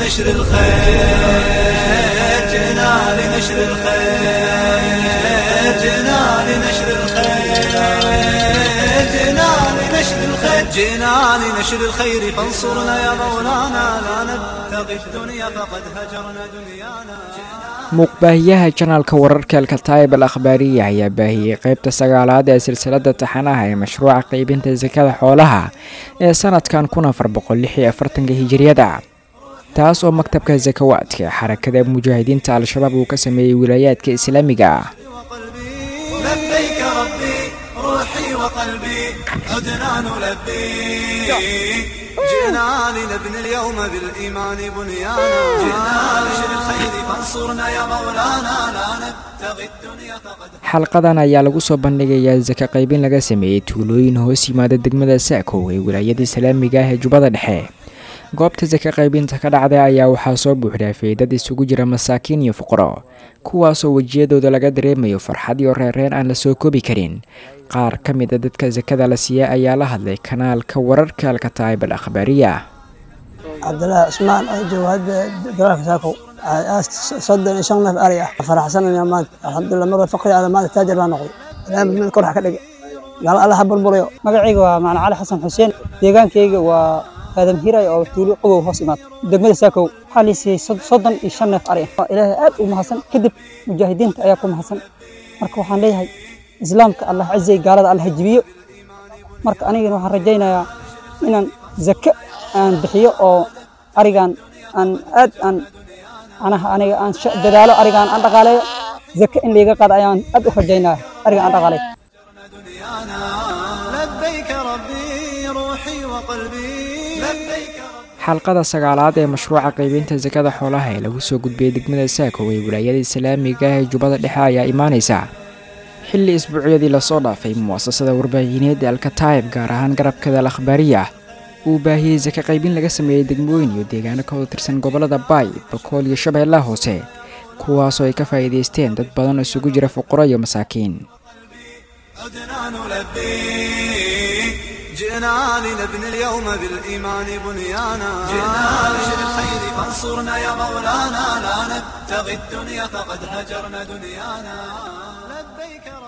لنشر الخير جئنا لنشر الخير جئنا لنشر الخير جئنا لنشر الخير جئنا لنشر الخير فانصرنا يا مولانا لا نبتغي الدنيا فقد هجرنا دنيانا muuqbaahiyaha janaalka wararka alkataayib al akhbaariya ayaa baahiyey qeybta sagaalaad ee silsilada taxanaha ee mashruuca qeybinta sakada xoolaha ee sanadkan kun afar boqol lix iyo afartanka hijiriyada taas oo maktabka sakawaadka ee xarakada mujaahidiinta al-shabaab uu ka sameeyey wilaayaadka islaamiga ah لبيك ربي روحي وقلبي عدنا نلبي جئنا لنبني اليوم بالإيمان بنيانا جئنا لنشر الخير فانصرنا يا مولانا لا نبتغي الدنيا فقد xalqadan ayaa lagu soo bandhigayaa saka qaybin laga sameeyey tuulooyin hoos yimaada degmada saakow ee wilaayada islaamiga ah ee jubbada dhexe goobta saka qaybinta ka dhacday ayaa waxaa soo buuxdhaafay dad isugu jira masaakiin iyo fuqaro kuwaasoo wejiyadooda laga dareemayo farxad iyo reereen aan la soo koobi karin qaar ka mid a dadka sakada la siiya ayaa la hadlay kanaalka wararka alkataayib al akhbaariya cabdilaahi cusmaan oo jooga hadda dalaalka saakow soddon iyo shan neef ari ah faraxsanaya maanta alxamdulilah mar faqri ada maanta taajir baa noqday ilaahay mid kor wax ka dhigay gaalo allaha burburayo magacayga waa macna cali xasan xuseen deegaankayga waa aadam hiray oo tuulo qabow hoos imaad degmada saakow waxaa la siiyey soddon iyo shan neef ari ah ilaahay aad u mahadsan kadib mujaahidiinta ayaa ku mahadsan marka waxaan leeyahay islaamka allah cizay gaalada allah jibiyo marka anigana waxaan rajaynayaa inaan zake aan bixiyo oo arigan aan aad aan anaha aniga aan dadaalo arigaan aan dhaqaaleeyo zake in layga qaado ayaan aad u rajaynaya ariga aan dhaqaaleeyo دنيانا لبيك ربي روحي وقلبي لبيك xalqada sagaalaad ee mashruuca qaybinta sakada xoolaha ee lagu soo gudbiyey degmada saakow ee wilaayada islaamiga ah ee jubbada dhexe ayaa imaanaysa xilli isbuucyadii lasoo dhaafay mu'asasada warbaahineed ee alkataayib gaar ahaan garabkada al akhbaariya uu baahiyey saka qaybin laga sameeyey degmooyin iyo deegaano ka wada tirsan gobollada baay bakool iyo shabeellaha hoose kuwaasoo ay ka faa'iidaysteen dad badan oo isugu jira fuqaro iyo masaakiin عدنا نلبي جئنا لنبني اليوم بالإيمان بنيانا جئنا لنشر الخير فانصرنا يا مولانا لا نبتغي الدنيا فقد هجرنا دنيانا لبيك رب